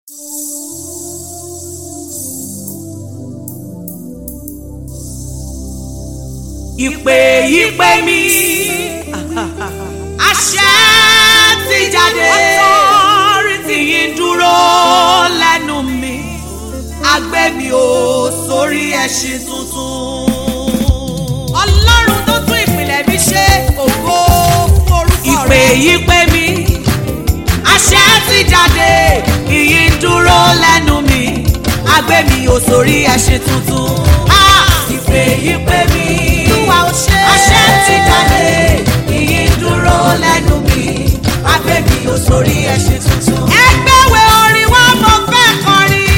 ìpè ìpè mi àṣẹ ti jáde ọtọ́rìtì yìí dúró lẹ́nu mi agbé mi ò sórí ẹṣin tuntun. ọlọ́run tó tún ìpìlẹ̀ mi ṣe ògo fún orúkọ rẹ̀. ìpè ìpè mi àṣẹ ti jáde ìyí dúró lẹ́nu mi agbé mi ò sórí ẹṣin tuntun. Ah, ìpè ìpè mi olúwa ò ṣe àṣẹ ti jáde ìyí dúró lẹ́nu mi agbé mi ò sórí ẹṣin tuntun. ẹgbẹ́wé orin wa mo fẹ́ kọrin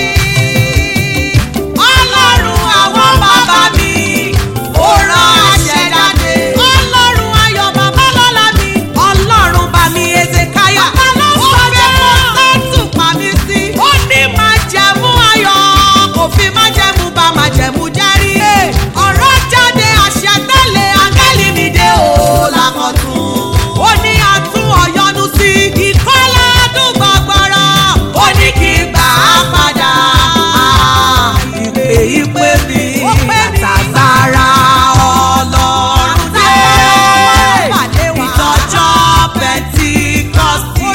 ọlọ́run àwọn bàbá mi ó rán àṣẹ jáde. ọlọ́run ayọ̀ bàbá lọ́la mi. ọlọ́run bá mi ezekaya. ó fẹ́ kó sẹ́tù pa mí sí. ó ní máa jẹ̀mú ayọ̀ kò fi máa jẹ̀mú bá máa jẹ̀mú jẹ́rí. ọ̀rọ̀ jáde àṣẹ tẹ́lẹ̀ áńgẹ́lì mi dé o lákọ̀tún. ó ní àtún ọ̀yọ́nu sí. ìkọ́lá àdúgbò gbọ́rọ̀. ó ní kí n gbà á padà. ìpè ìpè mi. àtàgbára ọlọ́run dé. ìtọ́jọ́ pẹ̀ntíkọ́sì.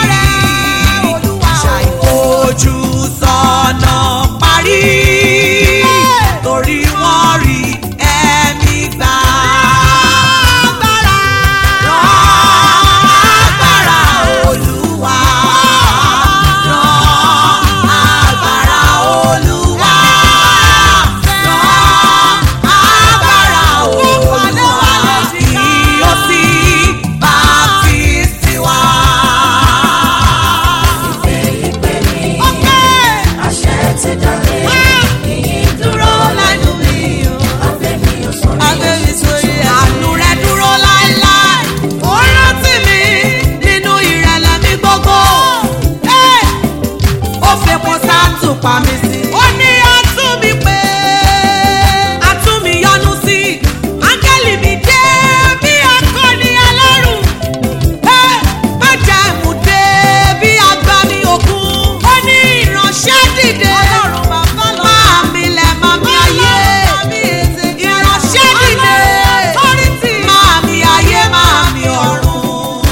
ṣàìfojú sọ́nà parí. torí wọ́n rí ẹ̀mí gbà. Rán agbára Olúwa. Rán agbára Olúwa. Rán agbára Olúwa. Kí ó sì baptisi wá. àṣẹ ti jáde ìyìn dúró lẹ́nu mi o abẹ́mi ò sọ ní Agbẹ́mi sórí ẹ̀. Àánú rẹ̀ dúró láéláé. Ó rántí mi nínú ìrẹ̀lẹ̀ mi gbogbo. Ẹ́! Ó fepo sáàtù pa mí sí. Ó ní atún mi pé. Atún mi yọ́nú sí. Áńgẹ́lì mi dé bí akọni ẹlẹ́rù. Ẹ́! Májẹ̀mú dé bí agbami òkun. Ó ní ìránṣẹ́ dìde. Ọlọ́run bàbá lọ. Máa mi lẹ̀ máa mi ayé. Ìránṣẹ́ dìde. Máa mi ayé máa mi ọ̀run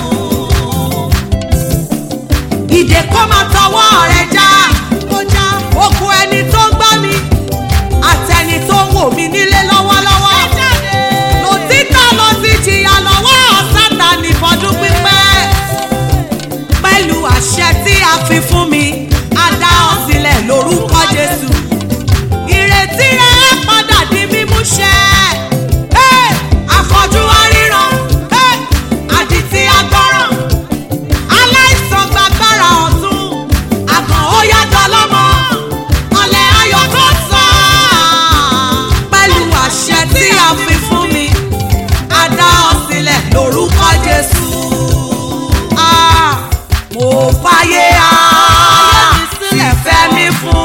ìdè kó máa tọwọ́ rẹ̀ já okùn ẹni tó ń gbọ́ mi àtẹni tó ń wò mí nílé lọ́wọ́lọ́wọ́ lòtítọ́ ló ti jìyà lọ́wọ́ sátani fọdún pípẹ́ pẹ̀lú àṣẹ tí a fi fún mi a dá ọ sílẹ̀ lórúkọ Jésù ìrètí rẹ̀ á padà di mímúṣẹ. Ẹ́, afọ́jú aríran ẹ́, àdìtí agbọ́ràn aláìsàn gbàgbára ọ̀tún àgàn ó yàtọ̀ lọ́mọ ọ̀lẹ́ ayọ̀ tó sọ. pẹ̀lú àṣẹ tí a fi fún mi a dá ọ sílẹ̀ lórúkọ Jésù. Ah, mo fàyè á fífẹ́ mi fún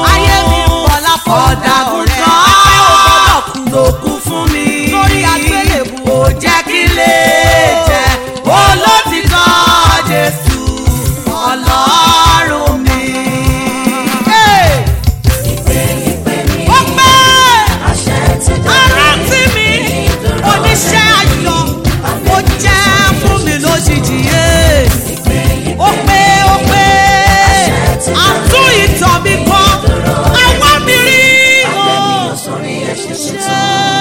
ọ̀dàgùntàn tó kú fún mi kò jẹ́ kí lè jẹ́ olótìtọ́ Jésù ọlọ́run mi. Hey! ìpè ìpè mi ó pẹ́ àṣẹ ti jáde arántí mi oníṣẹ́ ayọ̀ ó jẹ́ fún mi lójijì yé. ìpè ìpè ó pé ó pé àtún ìtàn mi kọ àwọn mi rí o. abẹ́mi ò sọ ní ẹ̀ṣẹ̀ tuntun.